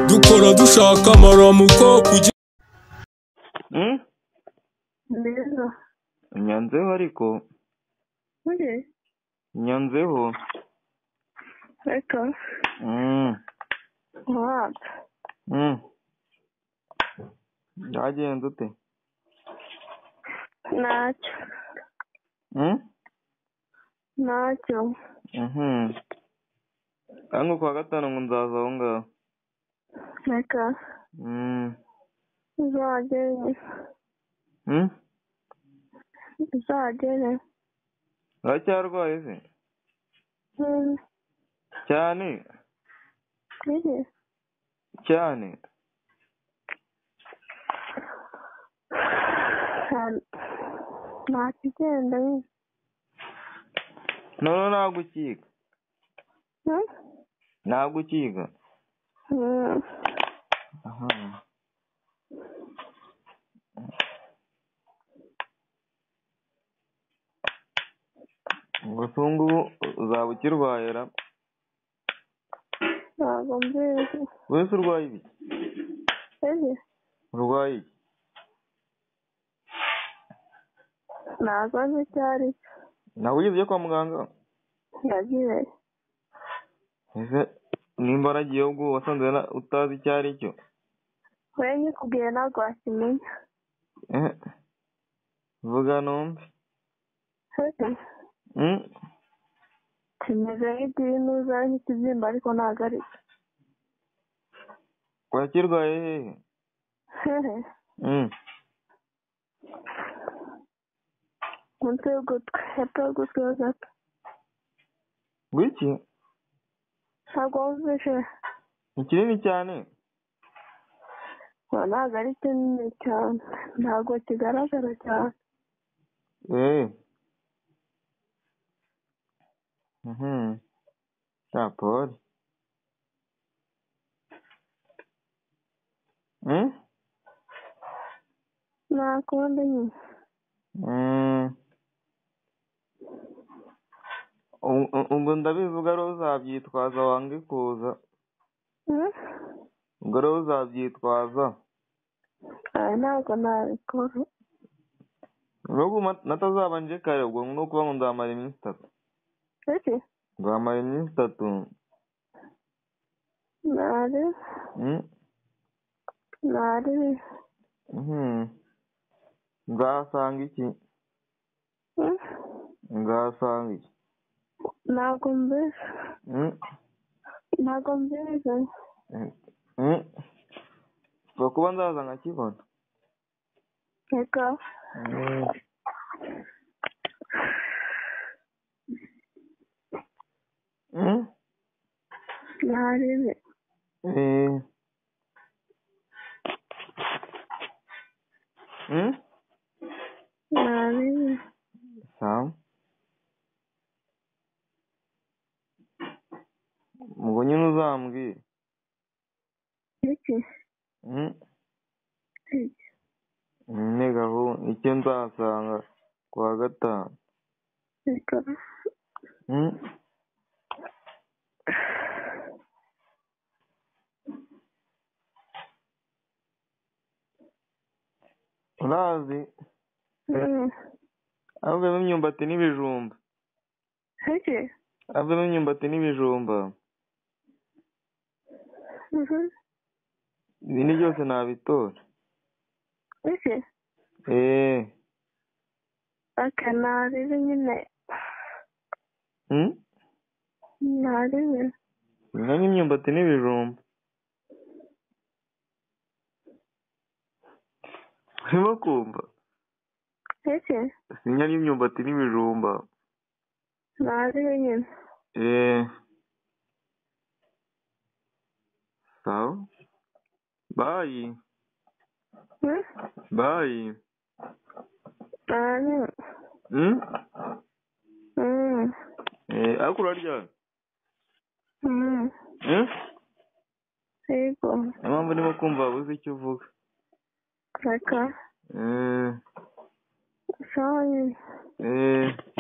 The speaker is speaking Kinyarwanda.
duhora dushaka amaramuko kugira Hmm? neza nyanzeho ariko muri nyanzeho reka Hmm. mwaka Hmm. byagenze ute ntacyo Hmm? ntacyo Mhm. Kandi ku wa gatanu ngo nzaza aho ngaho reka Hmm. uzagere Hmm? uzagere uracyarwaye se Hmm, cyane biri cyane nta kigenda biri none ntabwo ukiga Hmm? ntabwo ukiga Hmm, aha gusa ubu ngubu uzaba ukirwayera ntabwo mbizi wese urwaye ibiki biri urwaye iki ntabwo nzi icyo ari cyo nawe ugeze ujya kwa muganga yagiye ese nimba waragiyeho ubwo wasanze na- utazi icyo ari cyo we nyikubwiye ntabwo wakimenya Eh, vuga numve Biri, Mm, kimeze nk'ikibinuza ari nk'ikibyimba ariko ntabwo ari cyo wakirwaye hehe Hehe, Mm, umutwe w'ugutwi hepfo y'ugutwi ho gato gwiki ntabwo wumvishe ni kinini cyane Ngo ntabwo ari kinini cyane ntabwo kigaragara cyane Eh. Mhm. Tá, pode. Hum? nta kundi nyine Hum. U- u- Ubwo ndabivuga rero uzabyitwaza wange kuza. Hmm? Ubwo rero uzabyitwaza. Aya ntabwo nabikora N'ubwo ma- natazaba nje kare ubwo ni ukuvuga ngo nzamara iminsi itatu. ese Nzamara iminsi itatu. ntari Mm. ntari Mhm. Nzasanga iki? Hmm? Nzasanga iki? ntabwo mbizi Mm, ntabwo mbizi mm, mm. Ushobora kuba ndaza nkakibona reka Mm. Mm, ntari ibi eh. Mm, ntari ibi sawa ubwo nyine uzambwire iki Mm, iki ni gahunda icyo nzasanga ku wa gatanu reka Mm. urazi Hmm. avemo imyumbati n'ibijumba iki avemo imyumbati n'ibijumba Mhm. ibindi byose nabitora iki eee aka ntari ibi nyine hmm? ntari ibi inganya imyumbati n'ibijumba urimo kumva iki singanya imyumbati n'ibijumba ntari ibi nyine eee sawa bayi Hmm? bayi ntari ibi hmm? Hmm. eee ariko uraryamye Hmm. hmm? yego niyo mpamvu ndimo kumva wabuze icyo uvuga reka eee sawa nyine eee